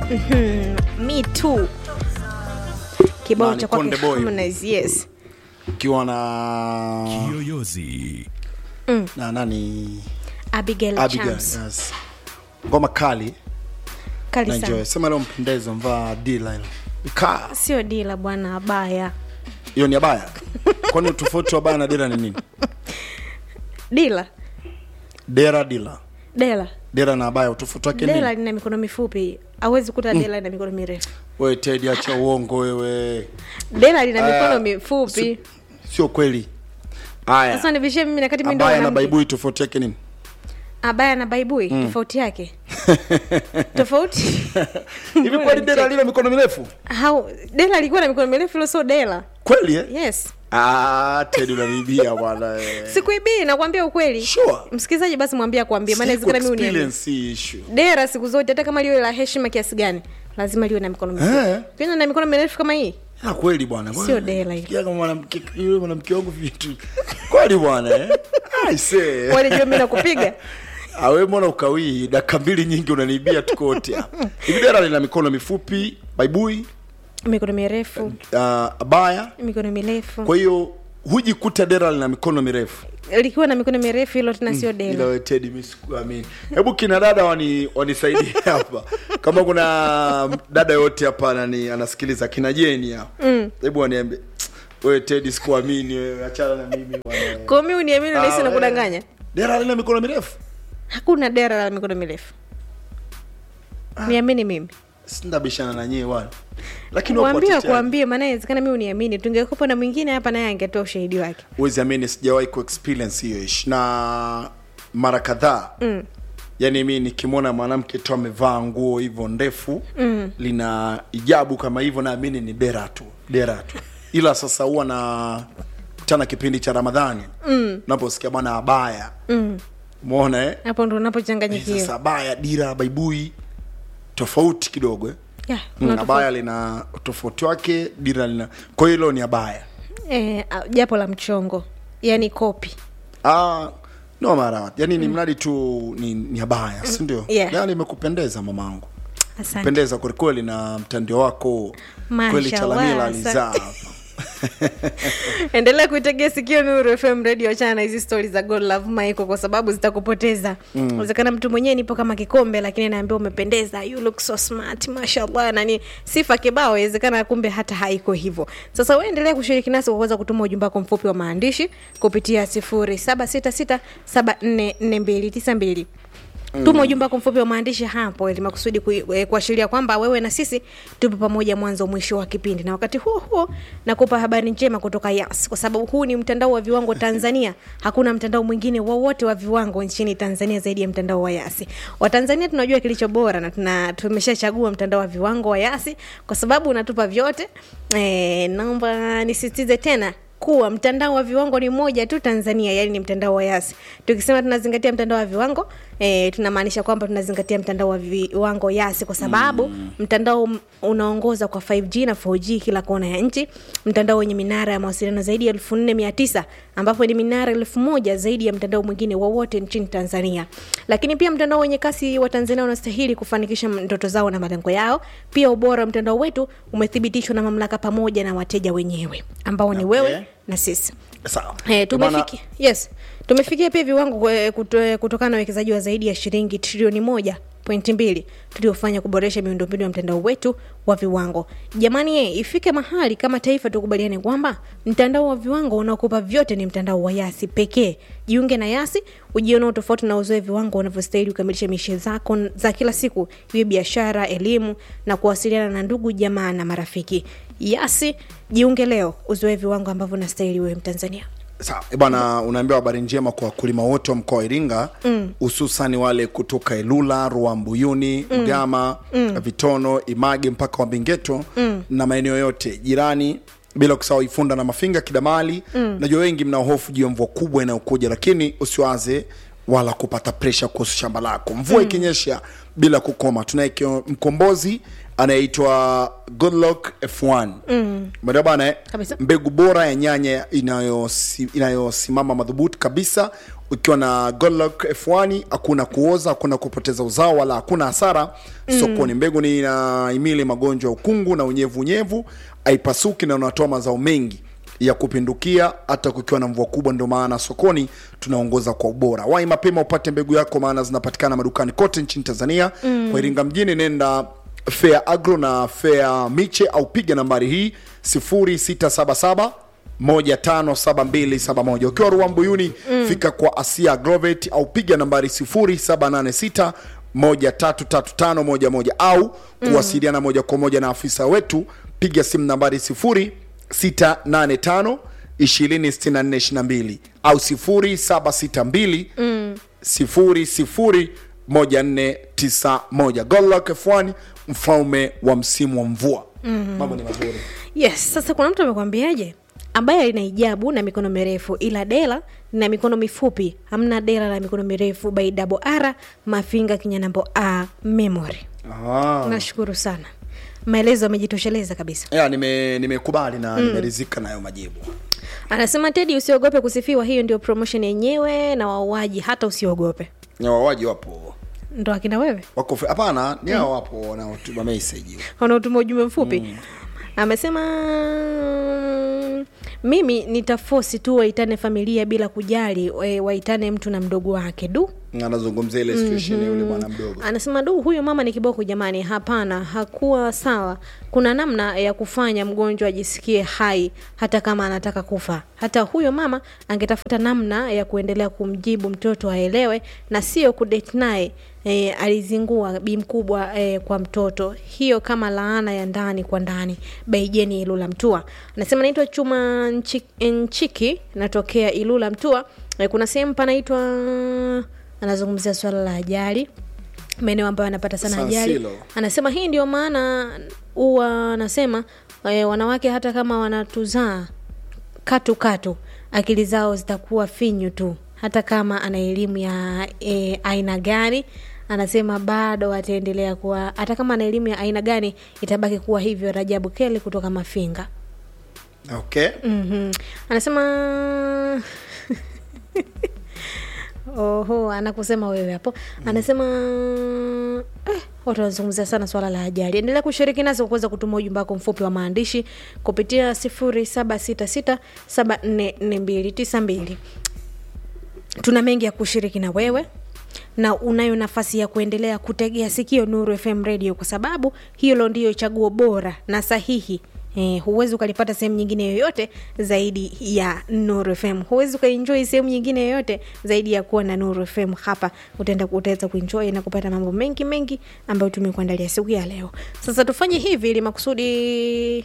me too kibao Nani, cha kwake Konde Boy. Harmonize, yes ukiwa na Kiyoyozi. na nani Abigail, Abigail, Chams. yes. ngoma kali kali na enjoy sana sema leo mpendeza mvaa dila hilo Ika- sio dila bwana abaya hiyo ni abaya kwani utofauti wa baya na dira ni nini dila dera dila dela dera na abaya utofauti wake dela nini lina mikono mifupi awezi kuta dela ina mikono mirefu wewe tedi acha uongo wewe dela lina mikono Ah, mifupi sio kweli haya sasa nivishie mimi nakati mimi ndo abaya na mwanamke. baibui tofauti yake nini abaya na baibui tofauti yake tofauti hivi kweli dera lina mikono mirefu How, dela alikuwa na mikono mirefu ilo sio dela kweli eh? yes ah tedi unanibia bwana eh. sikuibii nakwambia ukweli Sure. msikilizaji basi mwambie akwambie maana Siku inawezekana mimi uniambie experience issue dera siku zote hata kama liwe la heshima kiasi gani lazima liwe na mikono mirefu Eh. Ukiona na mikono mirefu kama hii Ah, kweli bwana Sio dela hilo. Sikia kama mwanamke yule mwanamke wangu vitu kweli bwana eh i say walijua mi nakupiga awe mbona ukawii dakika mbili nyingi unaniibia tuko wote hapa hivi dera lina mikono mifupi baibui mikono mirefu uh, abaya mikono mirefu kwa hiyo hujikuta dera lina mikono mirefu likiwa na mikono mirefu hilo tena sio ila dela we Teddy, mi sikuamini hebu kina dada wani wanisaidie hapa kama kuna dada yote hapa nani anasikiliza kina jeni hapa hebu waniambie wewe tedi sikuamini wewe achana na mimi bwana. kwa mi uniamini Ah, nahisi na wewe. kudanganya dera lina mikono mirefu hakuna dera la mikono mirefu niamini mimi sindabishana na nyie bwana lakini wapo kuambia wateteaji. kuambia maana inawezekana mi uniamini tungekupa na mwingine hapa naye angetoa ushahidi wake huwezi amini sijawahi kuexperience hiyo ish na mara kadhaa mm. yaani mi nikimwona mwanamke tu amevaa nguo hivyo ndefu mm. lina ijabu kama hivyo naamini ni dera tu dera tu ila sasa huwa na tana kipindi cha ramadhani mm. naposikia bwana abaya mm. mwona eh? hapo ndo Eh, unapochanganyikiwa sasa abaya dira baibui tofauti kidogo eh? Yeah, kuna mm, tofauti. abaya lina tofauti wake dira lina kwa hiyo hilo ni abaya Eh, ah, japo la mchongo yani kopi Ah, no mara yani ni mradi tu ni, ni abaya si ndio Yeah. yani imekupendeza mamangu asante pendeza kwelikweli na mtandio wako Mashallah, kweli chalamila asante. alizaa hapa endelea kuitegea sikio nuru fm radio achana na hizi stori za god love michael kwa sababu zitakupoteza inawezekana mtu mwenyewe nipo kama kikombe lakini naambia umependeza you look so smart mashallah nani sifa kibao inawezekana kumbe hata haiko hivyo sasa we endelea kushiriki nasi kwa kuweza kutuma ujumbe wako mfupi wa maandishi kupitia 0766744292 tuma ujumbe wako mfupi wa maandishi hapo ili makusudi kui- eh, kuashiria kwamba wewe na sisi tupo pamoja mwanzo mwisho wa kipindi na wakati huo huo nakupa habari njema kutoka yas kwa sababu huu ni mtandao wa viwango tanzania hakuna mtandao mwingine wowote wa viwango nchini tanzania zaidi ya mtandao wa yasi watanzania tunajua kilicho bora na tuna tumeshachagua mtandao wa viwango wa yasi kwa sababu unatupa vyote e, naomba nisisitize tena kuwa mtandao wa viwango ni moja tu tanzania yani ni mtandao wa yasi tukisema tunazingatia mtandao wa viwango e, tunamaanisha kwamba tunazingatia mtandao wa viwango yasi kwa sababu mm. mtandao m- unaongoza kwa 5g na 4g kila kona ya nchi mtandao wenye minara ya mawasiliano zaidi ya elfu nne mia tisa ambapo ni minara elfu moja zaidi ya mtandao mwingine wowote nchini tanzania lakini pia mtandao wenye kasi wa tanzania unastahili kufanikisha ndoto zao na malengo yao pia ubora wa mtandao wetu umethibitishwa na mamlaka pamoja na wateja wenyewe ambao ni Okay. wewe na sisi sawa Eh, Bwana, tumefikia yes tumefikia pia viwango eh, kuto- kutokana na uwekezaji wa zaidi ya shilingi trilioni moja pointi mbili tuliofanya kuboresha miundombinu ya mtandao wetu wa viwango jamani ye, ifike mahali kama taifa tukubaliane kwamba mtandao wa viwango unaokupa vyote ni mtandao wa yasi pekee jiunge na yasi ujiona utofauti na uzoe viwango unavyostahili kukamilisha mishe zako n- za kila siku iwe biashara elimu na kuwasiliana na ndugu jamaa na marafiki yasi jiunge leo uzoe viwango ambavyo unastahili wewe mtanzania sawa Eh, bwana unaambiwa habari njema kwa wakulima wote wa mkoa wa iringa hususani wale kutoka ilula ruambuyuni mm. mgama mm. vitono image mpaka wabingeto mm. na maeneo yote jirani bila kusahau ifunda na mafinga kidamali mm. najua wengi mna hofu juu ya mvua kubwa inayokuja lakini usiwaze wala kupata presha kuhusu shamba lako mvua mm. ikinyesha bila kukoma tunaye kio- mkombozi anayeitwa goodluck f1 mm. bana eh? Kabisa. mbegu bora ya nyanya inayosi- inayosimama madhubuti kabisa ukiwa na Godluck F1 hakuna kuoza hakuna kupoteza uzao wala hakuna hasara sokoni mbegu ni inahimili magonjwa ya ukungu na unyevunyevu haipasuki na unatoa mazao mengi ya kupindukia hata kukiwa na mvua kubwa ndio maana sokoni tunaongoza kwa ubora wai mapema upate mbegu yako maana zinapatikana madukani kote nchini tanzania mm. kwa iringa mjini nenda fair agro na fair miche au piga nambari hii 0677 157271 ukiwa ruambuyuni mm. fika kwa asia grovet au piga nambari 0786 133511 au kuwasiliana moja kwa moja na afisa wetu piga simu nambari 0685 206422 au 0762 00 1491 Godluck F1 mfalme wa msimu wa mvua mambo ni mazuri yes sasa kuna mtu amekwambiaje ambaye ina hijabu na mikono mirefu ila dela na mikono mifupi hamna dela la mikono mirefu by double r mafinga kinyanambo a memory ah. nashukuru sana maelezo amejitosheleza kabisa ya nime nimekubali na nimeridhika nayo majibu anasema tedi usiogope kusifiwa hiyo ndio promotion yenyewe na wauaji hata usiogope na wawaji wapo ndo akina wewe wako fe- hapana ni hao wapo wanaotuma message wanaotuma ujumbe mfupi mm. amesema mimi nitafosi tu waitane familia bila kujali e, waitane mtu na mdogo wake du anazungumzia ile situation ya yule bwana mdogo anasema du huyo mama ni kiboko jamani hapana hakuwa sawa kuna namna ya kufanya mgonjwa ajisikie hai hata kama anataka kufa hata huyo mama angetafuta namna ya kuendelea kumjibu mtoto aelewe na sio kudate naye E, alizingua bi mkubwa e, kwa mtoto hiyo kama laana ya ndani kwa ndani baijeni ilula mtua anasema naitwa chuma nchiki, nchiki natokea ilula mtua e, kuna sehemu panaitwa anazungumzia swala la ajali maeneo ambayo anapata sana San ajali Silo. anasema hii ndio maana huwa anasema e, wanawake hata kama wanatuzaa katu katu akili zao zitakuwa finyu tu hata kama ana elimu ya e, aina gani anasema bado ataendelea kuwa hata kama ana elimu ya aina gani itabaki kuwa hivyo rajabu kele kutoka mafinga okay mm-hmm. anasema oho anakusema wewe hapo anasema eh, watu wanazungumzia sana swala la ajali endelea kushiriki nasi kwa kuweza kutuma ujumbe wako mfupi wa maandishi kupitia 0766744292 tuna mengi ya kushiriki na wewe na unayo nafasi ya kuendelea kutegea sikio nuru fm radio kwa sababu hilo ndiyo chaguo bora na sahihi Eh, huwezi ukalipata sehemu nyingine yoyote zaidi ya nuru fm huwezi ukaenjoy sehemu nyingine yoyote zaidi ya kuwa na nuru fm hapa utaenda utaweza kuenjoy na kupata mambo mengi mengi ambayo tumekuandalia siku ya leo sasa tufanye hivi ili makusudi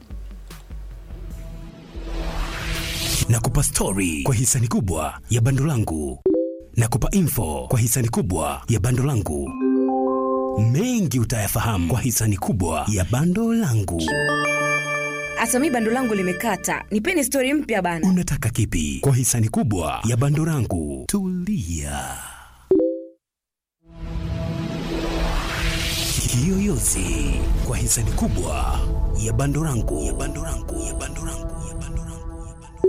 na kupa stori kwa hisani kubwa ya bando langu na kupa info kwa hisani kubwa ya bando langu mengi utayafahamu kwa hisani kubwa ya bando langu hata mi bando langu limekata nipeni stori mpya bana unataka kipi kwa hisani kubwa ya bando langu tulia kiyoyozi kwa hisani kubwa ya bando langu ya bando langu ya bando langu ya bando langu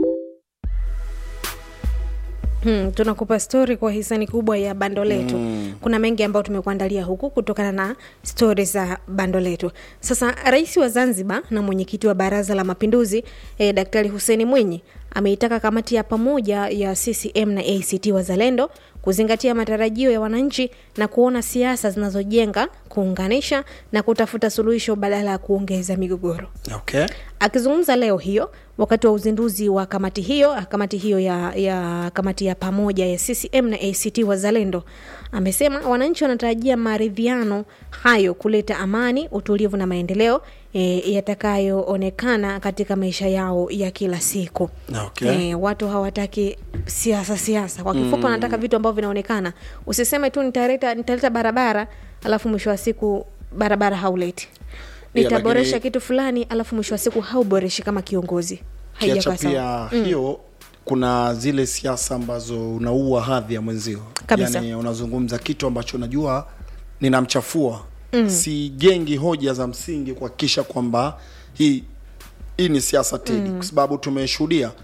Hmm, tunakupa stori kwa hisani kubwa ya bando letu mm. kuna mengi ambayo tumekuandalia huku kutokana na stori za bando letu sasa rais wa zanzibar na mwenyekiti wa baraza la mapinduzi eh, daktari huseni mwinyi ameitaka kamati ya pamoja ya ccm na act wazalendo kuzingatia matarajio ya wananchi na kuona siasa zinazojenga kuunganisha na kutafuta suluhisho badala ya kuongeza migogoro okay akizungumza leo hiyo wakati wa uzinduzi wa kamati hiyo kamati hiyo ya, ya kamati ya pamoja ya ccm na act wazalendo amesema wananchi wanatarajia maridhiano hayo kuleta amani utulivu na maendeleo e, yatakayoonekana katika maisha yao ya kila siku Okay. e, watu hawataki siasa siasa kwa kifupi wanataka vitu ambavyo vinaonekana usiseme tu nitaleta nitaleta barabara alafu mwisho wa siku barabara hauleti Yeah, nitaboresha lakini- kitu fulani alafu mwisho wa siku hauboreshi kama kiongozi kiacha haijakuwa sawa pia hiyo kuna zile siasa ambazo unaua hadhi ya mwenzio Kabisa. yani unazungumza kitu ambacho unajua ninamchafua mm. sijengi hoja za msingi kuhakikisha kwamba hii hii ni siasa tedi mm. kwa sababu tumeshuhudia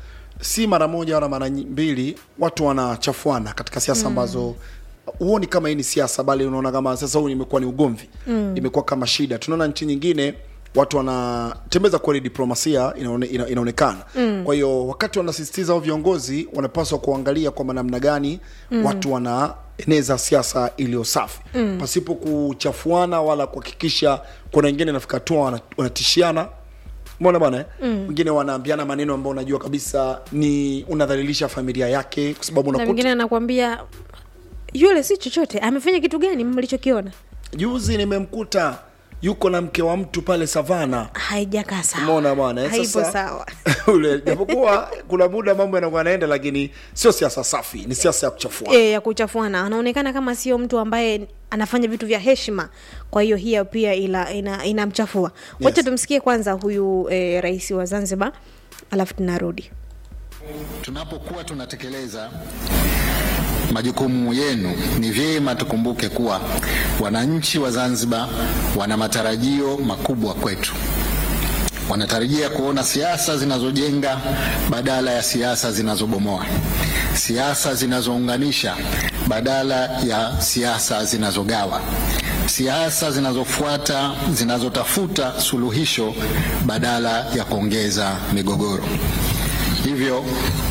si mara moja wala mara nyi- mbili watu wanachafuana katika siasa ambazo huoni kama hii ni siasa bali unaona kama sasa huu imekuwa ni ugomvi mm. imekuwa kama shida tunaona nchi nyingine watu wanatembeza kweli diplomasia inaone, ina, inaonekana mm. kwa hiyo wakati wanasisitiza hao viongozi wanapaswa kuangalia kwamba namna gani mm. watu wanaeneza siasa iliyo safi mm. pasipo kuchafuana wala kuhakikisha kuna wengine nafika hatua wana- wanatishiana Umeona bwana eh? Wengine wanaambiana maneno ambayo unajua kabisa ni unadhalilisha familia yake kwa sababu na unakuta mwingine anakwambia yule si chochote amefanya kitu gani mlichokiona juzi nimemkuta yuko na mke wa mtu pale savana haijakaa sawa umeona bwana eh? haipo Sasa, sawa ule japokuwa kuna muda mambo yanakuwa yanaenda lakini sio siasa safi ni siasa ya kuchafua e, ya kuchafuana anaonekana kama sio mtu ambaye anafanya vitu vya heshima kwa hiyo hiyo pia ila ina, inamchafua wacha Yes. tumsikie kwanza huyu e, rais wa zanzibar alafu tunarudi Tunapokuwa tunatekeleza majukumu yenu, ni vyema tukumbuke kuwa wananchi wa Zanzibar wana matarajio makubwa kwetu. Wanatarajia kuona siasa zinazojenga badala ya siasa zinazobomoa, siasa zinazounganisha badala ya siasa zinazogawa, siasa zinazofuata zinazotafuta suluhisho badala ya kuongeza migogoro. Hivyo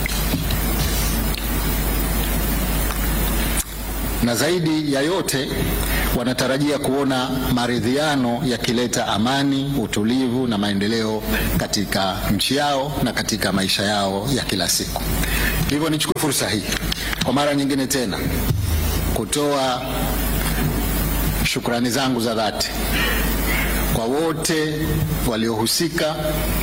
na zaidi ya yote wanatarajia kuona maridhiano yakileta amani, utulivu na maendeleo katika nchi yao na katika maisha yao ya kila siku. Hivyo nichukue fursa hii kwa mara nyingine tena kutoa shukrani zangu za dhati kwa wote waliohusika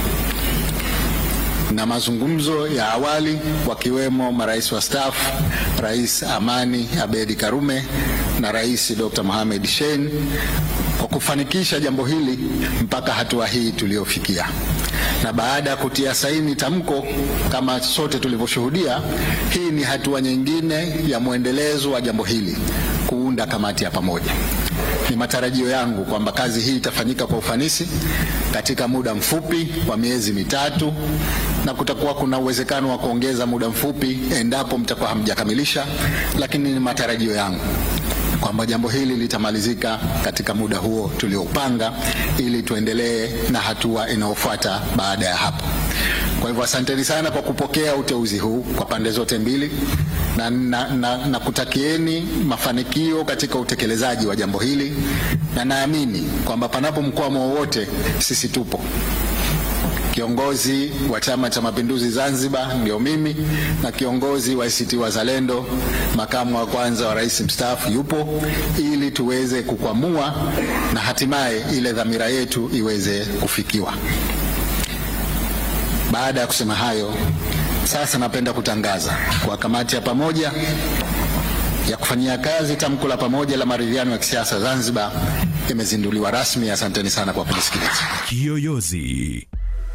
na mazungumzo ya awali wakiwemo marais wa staafu Rais Amani Abedi Karume na Rais Dr. Mohamed Shein kwa kufanikisha jambo hili mpaka hatua hii tuliyofikia. Na baada ya kutia saini tamko kama sote tulivyoshuhudia, hii ni hatua nyingine ya mwendelezo wa jambo hili, kuunda kamati ya pamoja. Ni matarajio yangu kwamba kazi hii itafanyika kwa ufanisi katika muda mfupi wa miezi mitatu, na kutakuwa kuna uwezekano wa kuongeza muda mfupi endapo mtakuwa hamjakamilisha, lakini ni matarajio yangu kwamba jambo hili litamalizika katika muda huo tulioupanga, ili tuendelee na hatua inayofuata baada ya hapo. Kwa hivyo asanteni sana kwa kupokea uteuzi huu kwa pande zote mbili na, na, na, na kutakieni mafanikio katika utekelezaji wa jambo hili, na naamini kwamba panapo mkwamo wowote sisi tupo. Kiongozi wa Chama cha Mapinduzi Zanzibar ndio mimi, na kiongozi wa ACT Wazalendo, makamu wa kwanza wa rais mstaafu yupo, ili tuweze kukwamua na hatimaye ile dhamira yetu iweze kufikiwa. Baada ya kusema hayo, sasa napenda kutangaza kwa kamati ya pamoja ya kufanyia kazi tamko la pamoja la maridhiano ya kisiasa Zanzibar imezinduliwa rasmi. Asanteni sana kwa kunisikiliza. Kiyoyozi.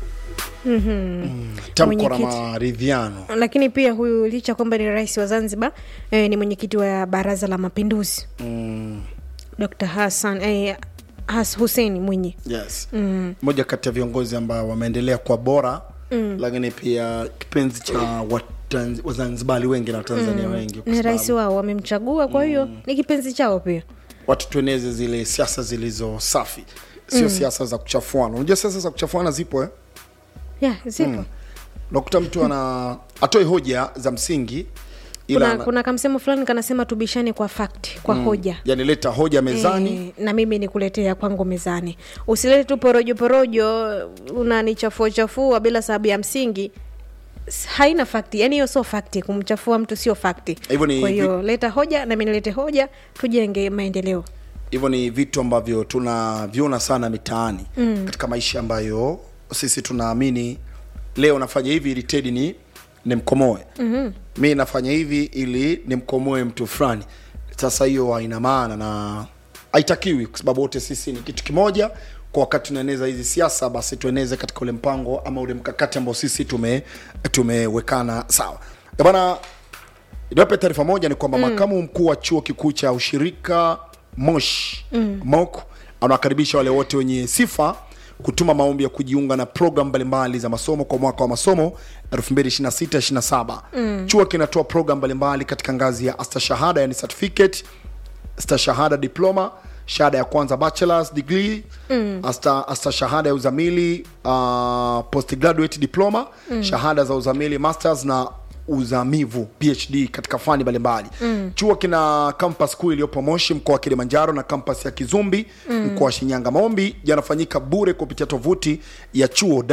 tamko la Mwenyekiti. maridhiano lakini pia huyu licha kwamba ni rais wa zanzibar eh, ni mwenyekiti wa baraza la mapinduzi mm. dr hassan eh, Has hussein mwinyi yes moja kati ya viongozi ambao wameendelea kwa bora mm. lakini pia kipenzi cha Watanz- wazanzibari wengi na watanzania wengi kwa ni sababu rais wao wamemchagua kwa hiyo ni kipenzi chao pia watu tueneze zile siasa zilizo safi sio siasa za kuchafuana unajua siasa za kuchafuana zipo eh? yeah, zipo unakuta mtu ana atoe hoja za msingi ila kuna, ana- kuna kamsemo fulani kanasema tubishane kwa fakti kwa hoja yani leta hoja mezani Eh, na mimi nikuletea kwangu mezani usilete tu porojo porojo unanichafua chafua bila sababu ya msingi S- haina fakti yani hiyo sio fakti kumchafua mtu sio fakti Hivyo ni kwa hiyo leta hoja nami nilete hoja tujenge maendeleo hivyo ni vitu ambavyo tunaviona sana mitaani mm. katika maisha ambayo sisi tunaamini leo nafanya hivi ili tedi ni nimkomoe mm-hmm. mi nafanya hivi ili nimkomoe mtu fulani sasa hiyo haina maana na haitakiwi kwa sababu wote sisi ni kitu kimoja kwa wakati tunaeneza hizi siasa basi tueneze katika ule mpango ama ule mkakati ambao sisi tume tumewekana sawa Eh bana niwape taarifa moja ni kwamba mm. makamu mkuu wa chuo kikuu cha ushirika mosh mm. mok anawakaribisha wale wote wenye sifa kutuma maombi ya kujiunga na program mbalimbali za masomo kwa mwaka wa masomo 2026-27 mm. chuo kinatoa program mbalimbali katika ngazi ya astashahada yani certificate stashahada diploma shahada ya kwanza bachelors degree mm. asta, asta shahada ya uzamili uh, postgraduate diploma mm. shahada za uzamili masters na uzamivu phd katika fani mbalimbali mm. chuo kina campus kuu iliyopo moshi mkoa wa kilimanjaro na campus ya kizumbi mm. mkoa wa shinyanga maombi yanafanyika bure kupitia tovuti ya chuo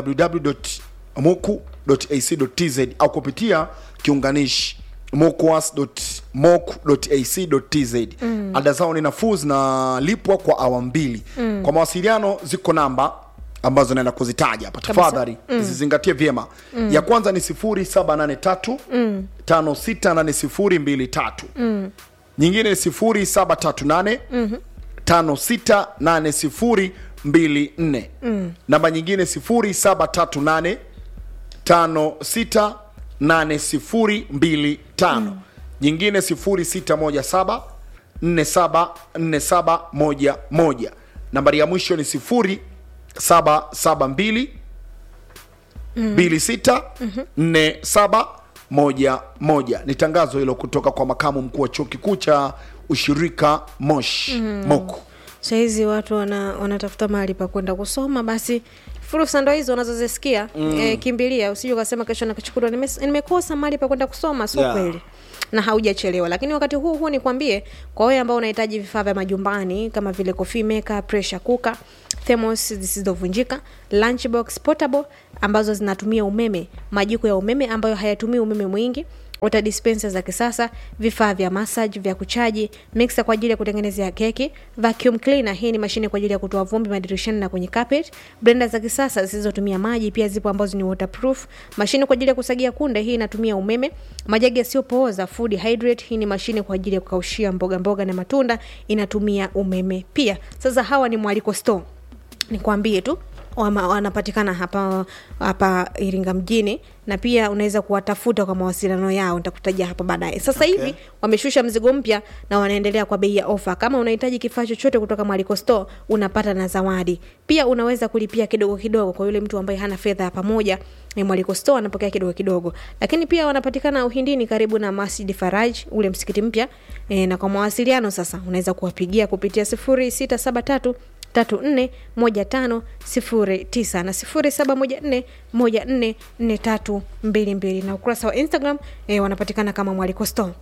www.moku.ac.tz au kupitia kiunganishi mokuas.moku.ac.tz mm. ada zao ni nafuu zinalipwa kwa awamu mbili mm. kwa mawasiliano ziko namba ambazo naenda kuzitaja hapa tafadhali mm. zizingatie vyema mm. ya kwanza ni 0783 mm. 568023 mm. nyingine ni 0738 mm-hmm. 568024 mm. namba nyingine 0738 568025 nyingine 0617 474711 nambari ya mwisho ni 0772 26 4711 ni tangazo hilo kutoka kwa makamu mkuu wa chuo kikuu cha ushirika mosh moku sahizi watu wana, wanatafuta mahali pa kwenda kusoma basi fursa ndo hizo unazozisikia mm. e, kimbilia usije ukasema kesho nakachukuliwa nimes- nimekosa mahali pa kwenda kusoma sio Yeah. kweli na haujachelewa lakini wakati huu huu nikwambie kwa wewe ambao unahitaji vifaa vya majumbani kama vile coffee maker pressure cooker thermos zisizovunjika lunchbox portable ambazo zinatumia umeme majiko ya umeme ambayo hayatumii umeme mwingi water dispenser za kisasa vifaa vya massage vya kuchaji mixer kwa ajili ya kutengenezea keki vacuum cleaner hii ni mashine kwa ajili ya kutoa vumbi madirishani na kwenye carpet blender za kisasa zisizotumia maji pia zipo ambazo ni waterproof mashine kwa ajili ya kusagia kunde hii inatumia umeme majagi yasiyopooza food hydrate hii ni mashine kwa ajili ya kukaushia mboga mboga na matunda inatumia umeme pia sasa hawa ni mwaliko store nikwambie tu wama- wanapatikana hapa hapa iringa mjini na pia unaweza kuwatafuta kwa mawasiliano yao nitakutajia hapo baadaye sasa Okay. hivi wameshusha mzigo mpya na wanaendelea kwa bei ya ofa kama unahitaji kifaa chochote kutoka mwaliko store unapata na zawadi pia unaweza kulipia kidogo kidogo kwa yule mtu ambaye hana fedha ya pamoja ni mwaliko store anapokea kidogo kidogo lakini pia wanapatikana uhindini karibu na masjid faraj ule msikiti mpya e, na kwa mawasiliano sasa unaweza kuwapigia kupitia 0673 tatu nne moja tano sifuri tisa na sifuri saba moja nne moja nne nne tatu mbili mbili na ukurasa wa instagram e, wanapatikana kama mwaliko store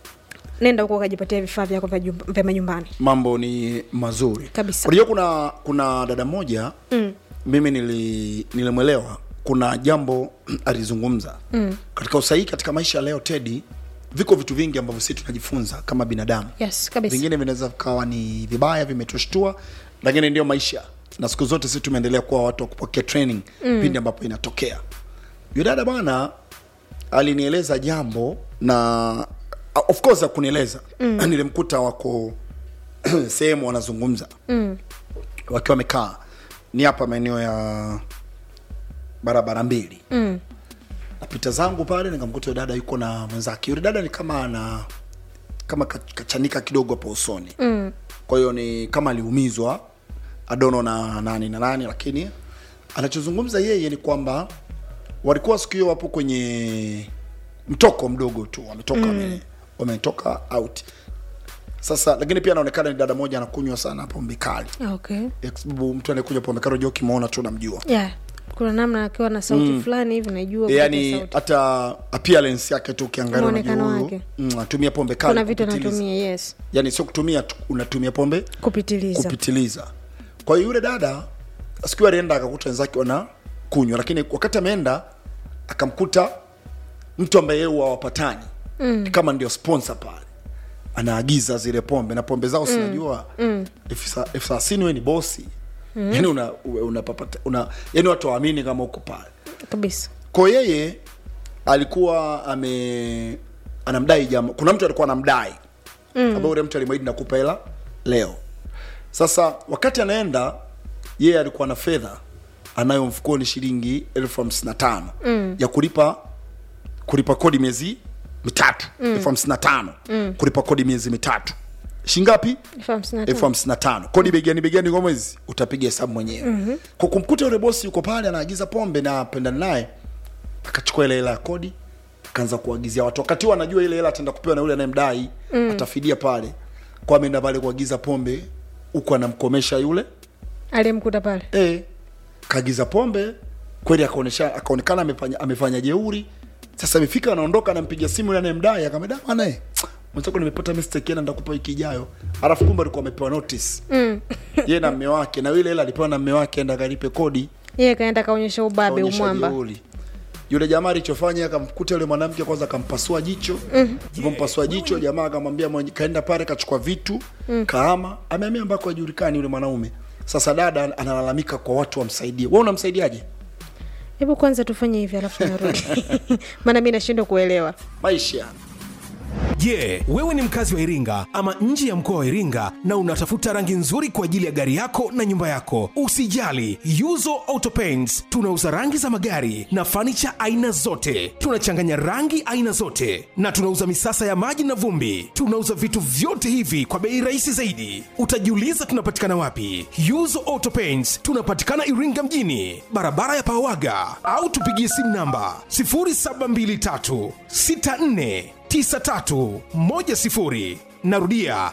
nenda huko ukajipatia vifaa vyako vya jumba- vya manyumbani mambo ni mazuri Kabisa. unajua kuna kuna dada moja mm. mimi nili, nilimwelewa kuna jambo alizungumza mm. katika usahihi katika maisha ya leo tedi viko vitu vingi ambavyo sisi tunajifunza kama binadamu yes kabisa vingine vinaweza vikawa ni vibaya vimetushtua lakini ndio maisha na siku zote sisi tumeendelea kuwa watu wa kupokea training mm. pindi ambapo inatokea yudada bwana alinieleza jambo na of course akunieleza mm. nilimkuta wako sehemu wanazungumza mm. wakiwa wamekaa ni hapa maeneo ya barabara mbili mm. napita zangu pale nikamkuta yule dada yuko na mwenzake yule dada ni kama ana kama ka- kachanika kidogo hapo usoni mm. kwa hiyo ni kama aliumizwa adono na nani na nani lakini anachozungumza yeye ni kwamba walikuwa siku hiyo wapo kwenye mtoko mdogo tu wametoka mm. wametoka out sasa lakini pia anaonekana ni dada moja anakunywa sana pombe kali okay Eh, kwa sababu mtu anayekunywa pombe kali unajua ukimwona tu unamjua yeah kuna namna akiwa na sauti mm. fulani hivi najua E, kupata yani sauti. hata appearance yake tu ukiangalia Muonekano unajua huyu wake. mm, atumia pombe kali kuna vitu kupitiliza. anatumia yes yani sio kutumia tu, unatumia pombe kupitiliza kupitiliza kwa hiyo yule dada siku hiyo alienda akakuta wenzake wana kunywa lakini wakati ameenda akamkuta mtu ambaye yeye huwa wapatani mm. kama ndio sponsor pale anaagiza zile pombe na pombe zao sinajua mm. elfu thelathini we ni bosi mm. yani una, una, papata, una yani watu waamini kama uko pale kabisa kwa yeye alikuwa ame anamdai jamaa kuna mtu alikuwa anamdai mm. ambaye yule mtu alimwahidi nakupa hela leo sasa wakati anaenda yeye alikuwa na fedha anayo mfukoni shilingi elfu hamsini na tano mm. ya kulipa kulipa kodi miezi mitatu elfu hamsini na tano kulipa kodi miezi mitatu shingapi Elfu hamsini na tano. elfu hamsini na tano kodi begani begani kwa mwezi utapiga hesabu mwenyewe mm-hmm. kwa kumkuta yule bosi yuko pale anaagiza pombe na apendana naye akachukua ile hela ya kodi akaanza kuagizia watu wakati huo anajua ile hela ataenda kupewa na yule anayemdai mm. atafidia pale kwa ameenda pale kuagiza pombe huku anamkomesha yule aliyemkuta pale e, kaagiza pombe kweli akaonesha akaonekana amefanya amefanya jeuri sasa amefika anaondoka anampiga simu yule anayemdai akamwambia "Da, bwana eh mwenzako nimepata mistake yana ndakupa wiki ijayo alafu kumbe alikuwa amepewa notice mm. yeye na mme wake na ile hela alipewa na mme wake enda akalipe kodi yeye kaenda kaonyesha ubabe kaonyesha umwamba jeuri. yule jamaa alichofanya akamkuta yule mwanamke kwanza akampasua jicho mm. alipompasua jicho jamaa akamwambia mwenye kaenda pale kachukua vitu mm. kaama ameamia ambako hajulikani yule mwanaume sasa dada analalamika kwa watu wamsaidie wewe unamsaidiaje hebu kwanza tufanye hivi alafu narudi maana mi nashindwa kuelewa maisha Je, wewe ni mkazi wa Iringa ama nje ya mkoa wa Iringa na unatafuta rangi nzuri kwa ajili ya gari yako na nyumba yako? Usijali, Yuzo Auto Paints tunauza rangi za magari na fanicha aina zote. Tunachanganya rangi aina zote na tunauza misasa ya maji na vumbi. Tunauza vitu vyote hivi kwa bei rahisi zaidi. Utajiuliza tunapatikana wapi? Yuzo Auto Paints tunapatikana Iringa mjini, barabara ya Pawaga, au tupigie simu namba 0723 64 9310 narudia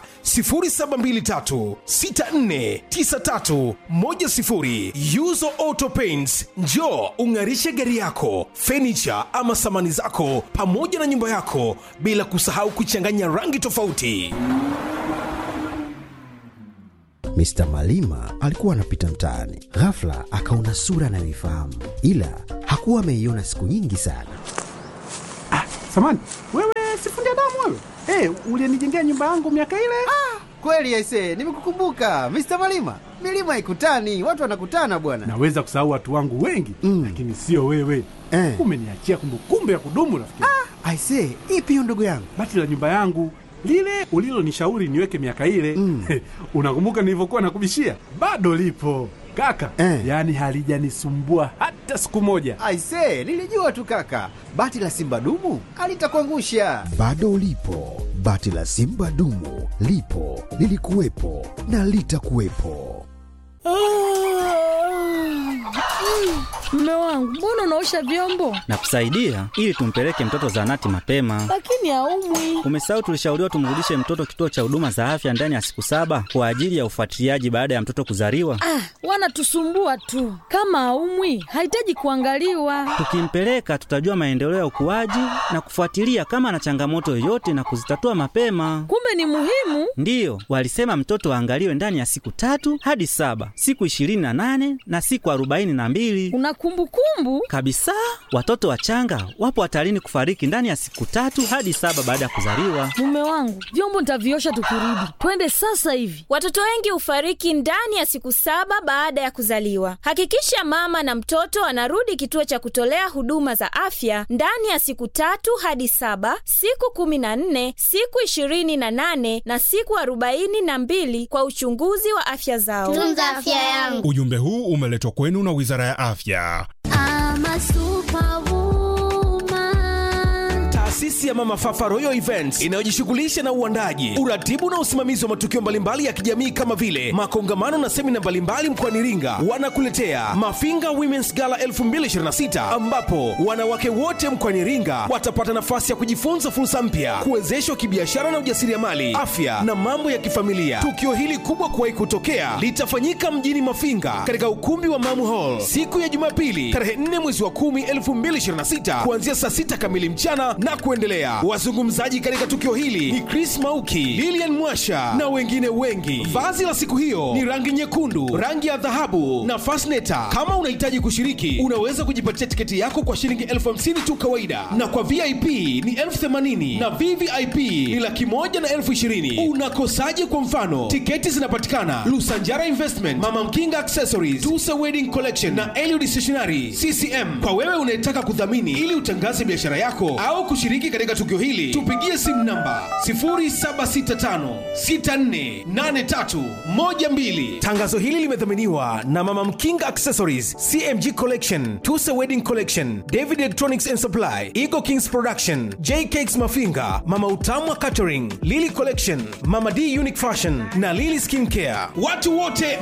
0723649310 yuzo auto paints njo ung'arishe gari yako fenicha ama samani zako pamoja na nyumba yako bila kusahau kuchanganya rangi tofauti Mr. Malima alikuwa anapita mtaani, ghafla akaona sura anayoifahamu, ila hakuwa ameiona siku nyingi sana. Samani, wewe sifundi damu wewe? Eh, ulinijengea nyumba yangu miaka ile? Kweli aise, nimekukumbuka Mr. Malima. Milima ikutani, watu wanakutana bwana. Naweza kusahau watu wangu wengi Mm. lakini sio wewe. Eh. Umeniachia kumbukumbu ya kudumu rafiki. Ah. Aise, ipi hiyo ndugu yangu? Bati la nyumba yangu lile ulilonishauri niweke miaka ile Mm. unakumbuka nilivyokuwa nakubishia? Bado lipo kaka, Eh. yaani halijanisumbua hata siku moja. Aise, nilijua tu kaka. Bati la Simba dumu alitakuangusha. Bado ulipo, bati la Simba dumu lipo, lilikuwepo na litakuwepo. Mume wangu, mbona unaosha vyombo nakusaidia ili tumpeleke mtoto zahanati mapema. lakini haumwi? Umesahau tulishauriwa tumrudishe mtoto kituo cha huduma za afya ndani ya siku saba kwa ajili ya ufuatiliaji baada ya mtoto kuzaliwa. Ah, wanatusumbua tu. Kama haumwi, hahitaji kuangaliwa. Tukimpeleka tutajua maendeleo ya ukuaji na kufuatilia kama ana changamoto yoyote na kuzitatua mapema. Kumbe ni muhimu. Ndiyo, walisema mtoto aangaliwe ndani ya siku tatu hadi saba, siku ishirini na nane na siku arobaini na mbili Una kumbukumbu? kabisa. Watoto wachanga wapo hatarini kufariki ndani ya siku tatu hadi saba baada ya kuzaliwa. Mume wangu, vyombo nitaviosha tukirudi. Twende sasa hivi. Watoto wengi hufariki ndani ya siku saba baada ya kuzaliwa. Hakikisha mama na mtoto anarudi kituo cha kutolea huduma za afya ndani ya siku tatu hadi saba, siku kumi na nne, siku ishirini na nane na siku arobaini na mbili kwa uchunguzi wa afya zao. Tunza afya yangu. Ujumbe huu umeletwa kwenu na Wizara ya Afya. Ama superwoman. taasisi ya mama fafa royal events inayojishughulisha na uandaji uratibu na usimamizi wa matukio mbalimbali ya kijamii kama vile makongamano na semina mbalimbali mkoani iringa wanakuletea mafinga womens gala 2026 ambapo wanawake wote mkoani iringa watapata nafasi ya kujifunza fursa mpya kuwezeshwa kibiashara na ujasiriamali afya na mambo ya kifamilia tukio hili kubwa kuwahi kutokea litafanyika mjini mafinga katika ukumbi wa mamu hall siku ya jumapili tarehe 4 mwezi wa 10 2026 kuanzia saa 6 kamili mchana na kuendelea wazungumzaji katika tukio hili ni chris mauki lilian mwasha na wengine wengi vazi la siku hiyo ni rangi nyekundu rangi ya dhahabu na fasneta kama unahitaji kushiriki unaweza kujipatia tiketi yako kwa shilingi elfu hamsini tu kawaida na kwa vip ni elfu themanini na vvip ni laki moja na elfu ishirini unakosaje kwa mfano tiketi zinapatikana lusanjara investment mama mkinga accessories tusa wedding collection na eliud stationary ccm kwa wewe unayetaka kudhamini ili utangaze biashara yako au kushiriki kushiriki katika tukio hili tupigie simu namba 0765648312 tangazo hili limedhaminiwa na mama mkinga accessories cmg collection tusa wedding collection david electronics and supply eagle kings production j cakes mafinga mama utamwa catering lily collection mama d unique fashion na lily skin care watu wote